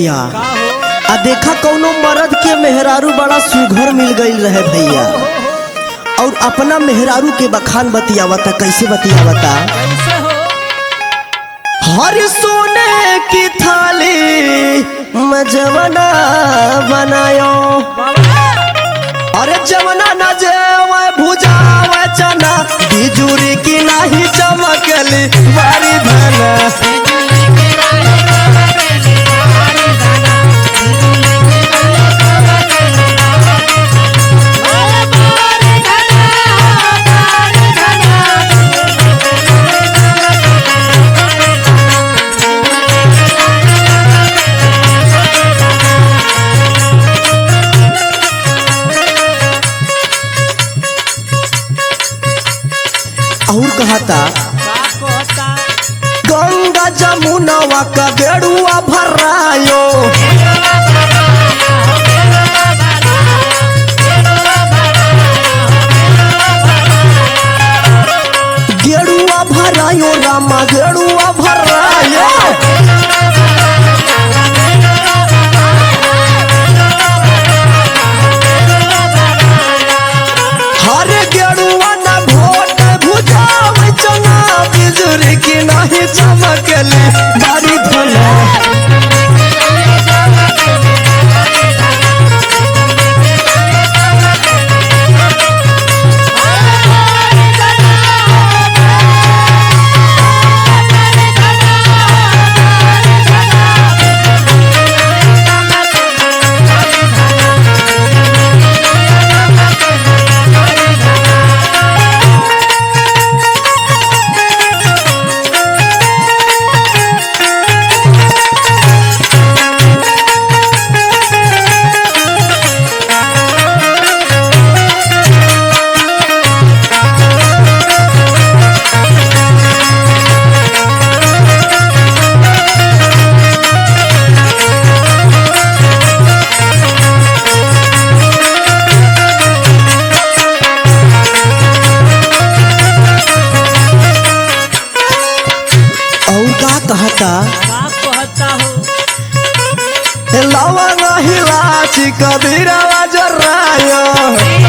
भैया का हो आ देखा कौनो मर्द के मेहरारू बड़ा सुघर मिल गईल रहे भैया और अपना मेहरारू के बखान बतियावता कैसे बतियावता कैसे हो हर सोने की थाली में जवना बनायो बाबा अरे जवना न जेवे भुजावे चना बिजुरी की नाही चमकली बारी धना और कहता का कहता गंगा जमुनवा का बेड़ुआ भरायो गेड़ुआ भरायो रामा गेड़ुआ भरायो हरे गेड़ुआ ना भोट भुजाव चना बिजुरी की नहीं चमकली बारी धना और का कहता का कहता हो लवंग हिलाची कबीरवा जरायो